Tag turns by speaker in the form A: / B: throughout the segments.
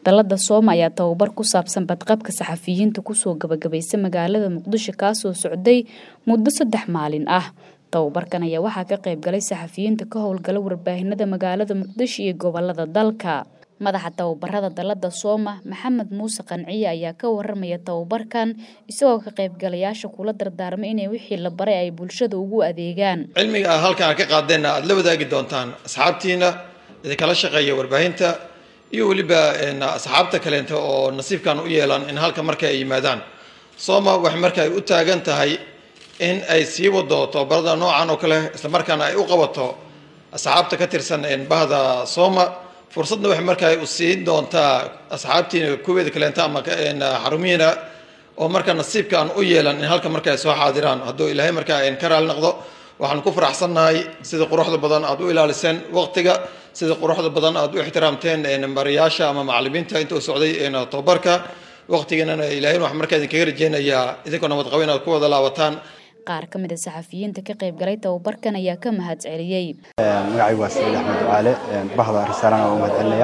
A: Dallada Sooma ayaa tababar ku saabsan badqabka saxafiyiinta kusoo gabagabaysa magaalada Muqdisho kaasoo socday muddo saddex maalin ah. Tababarkan ayaa waxaa ka qayb galay saxafiyiinta ka howlgala warbaahinada magaalada Muqdisho iyo gobolada dalka. Madaxa tababarada Dallada Sooma Maxamed Muuse Qanciye ayaa ka waramaya tababarkan isagoo ka qaybgalayaasha kula dardaarmay inay wixii la baray ay bulshada ugu adeegaan.
B: cilmiga aad halkan aad ka qaadeenna aad la wadaagi doontaan asxaabtiina idinkala shaqeeya warbaahinta iyo weliba asxaabta kaleenta oo nasiibkan u yeelan in halka marka ay yimaadaan sooma waxay marka ay u taagan tahay in ay sii wado tababarada noocan oo kale islamarkaana ay u qabato asxaabta ka tirsan bahda sooma fursadna waxay marka ay u siin doontaa asxaabtiina kuweeda kaleenta ama xarumihiina oo marka nasiibkaan u yeelan in halka marka ay soo xaadiraan hadduu ilaahay marka ayn ka raali noqdo waxaan ku faraxsannahay sida quruxda badan aad u ilaaliseen waqtiga sida quruxda badan aad u ixtiraamteen barayaasha ama macallimiinta inta u socday tababarka waqtiganana ilaahay wax markaa idinkaga rajeynayaa idinkoo nabad qabo inaad ku wada laabataan
A: qaar ka mid a saxafiyiinta ka qayb galay tababarkan ayaa ka mahad celiyey
C: magacaygu waa saciid axmed ducaale bahda risaalana waa u mahad celinaya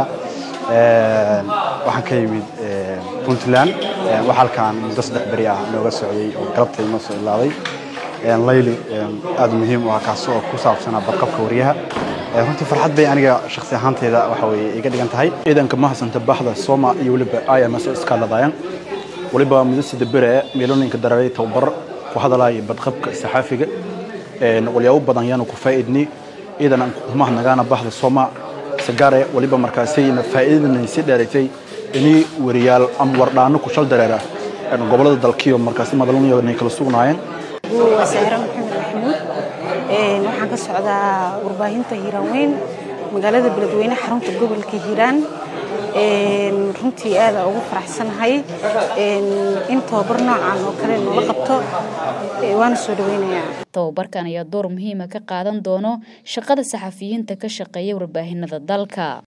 C: waxaan ka yimid puntland wax halkaan muddo saddex beri ah nooga socday oo galabta inoo soo ilaaday layli aad muhiim u ah kaas oo ku saabsanaa badqabka wariyaha runtii farxad bay aniga shakhsi ahaanteyda waxa weye iga dhigan tahay ciidanka mahadsanta bahda soma iyo weliba ims oo iskaaladayan weliba muddo sida bere meelooninka dareeray tababar ku hadalaya badqabka saxaafiga walyaabo badan yaanu ku faa'iidnay ciidan aan kumahadnagaana bahda soma sagaare weliba markaasayna faa'iidadana si dheeratay inii wariyaal ama wardhaano ku shal dareera gobolada dalkiyo markaasi madaluniyo inay kala sugnaayeen
D: waa sahra maxamed maxamuud waxaan ka socdaa warbaahinta hiiraan weyn magaalada beledweyne xarunta gobolka hiiraan runtii aada ugu faraxsanahay in tababar noocan oo kale noola qabto waana soo dhaweynayaa
A: tababarkan ayaa door muhiima ka qaadan doono shaqada saxafiyiinta ka shaqeeya warbaahinada dalka